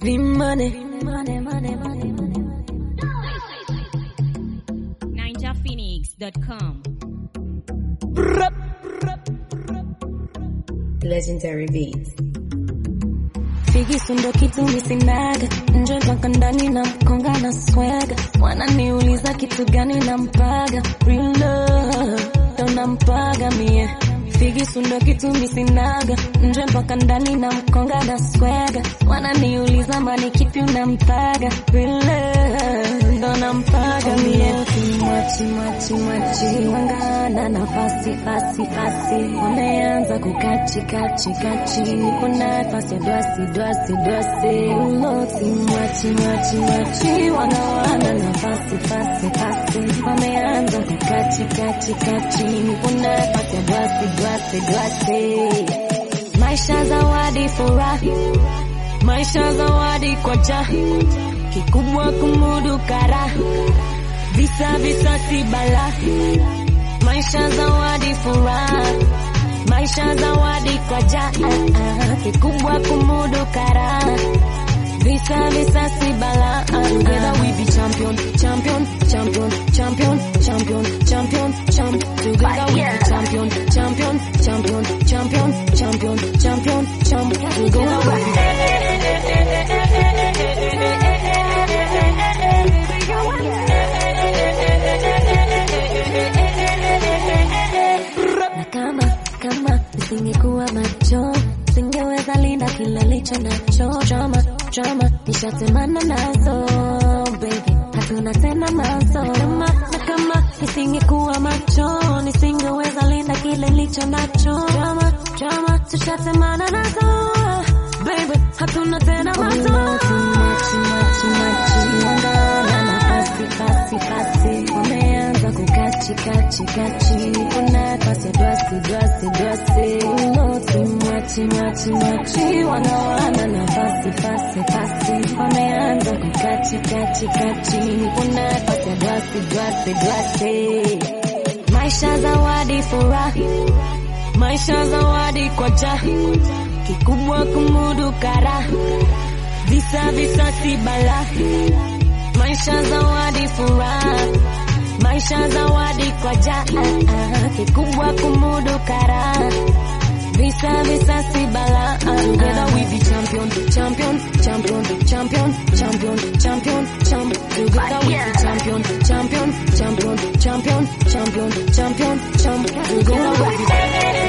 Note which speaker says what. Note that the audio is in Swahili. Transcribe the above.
Speaker 1: Vimane. Vimane, mane, mane, mane.
Speaker 2: NinjaPhoenix.com.
Speaker 3: Legendary Beats.
Speaker 1: Figisu ndo kitu misinaga nje mpaka ndani na mkonga na swaga wananiuliza kitu gani nampaga real love ndo nampaga mie Figisu ndo kitu misinaga nje mpaka ndani na mkonga na swaga wananiuliza mani kipi unampaga real love ndo nampaga mie Mwachi mwachi mwachi wangana nafasi fasi fasi wameanza kukachi kachi kachi nipo nafasi ya dwasi dwasi dwasi uloti mwachi mwachi mwachi wanawana nafasi fasi fasi wameanza kukachi kachi kachi nipo nafasi ya dwasi dwasi dwasi maisha zawadi furahi maisha zawadi kwa jahi kikubwa kumudu karaha visa visa si bala maisha zawadi furaha maisha zawadi kwa jaa kikubwa kumudu karaha visa visa si bala together we be champion champion champion champion champion champion champ together we be champion champion champion champion champion champion champ together we na kama kama nisingekuwa macho singeweza linda kile licho nacho drama drama nishatemana nazo baby hatuna tena mazo na kama na kama nisingekuwa macho nisingeweza linda kile licho nacho drama drama tushatemana nazo baby hatuna tena mazo machi machi machi ongana nafasi fasi fasi wameanza kukachi kachi kachi kuna nafasi ya dwasi dwasi dwasi uloti mwachi mwachi mwachi wanawana nafasi fasi fasi wameanza kukachi kachi kachi kuna nafasi ya dwasi dwasi dwasi maisha zawadi furahi maisha zawadi kwa jahi kikubwa kumudu karaha visa visa si bala maisha zawadi furaha maisha zawadi kwa jaa kikubwa kumudu karaha visa visa si bala together we be champion champion champion champion champion champion champ together we be champion champion champion champion champion champion champ together we be